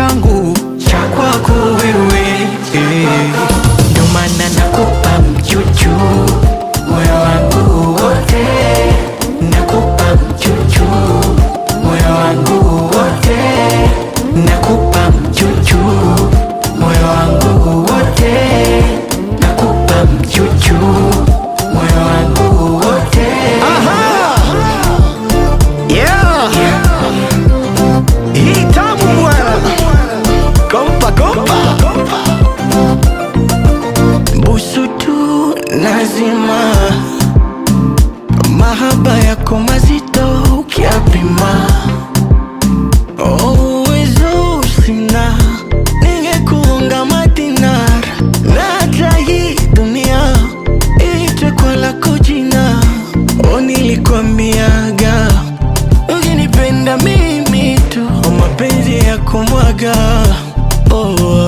changu cha kwako wewe eh. Ndo maana nakupa mchuchu moyo wangu wote, nakupa mchuchu moyo wangu wote, nakupa mchuchu moyo wangu wote, nakupa mchuchu moyo wangu wote. Yeah. Hii tamu bwana. Kompa kompa. Busu tu lazima, mahaba yako mazito ukiapima. Oh, uwezo sina, ningekuunga madinar na hata hii dunia iitwe kwa lako jina. Oh, nilikwambiaga ukinipenda mimi tu, oh, mapenzi ya kumwaga oh,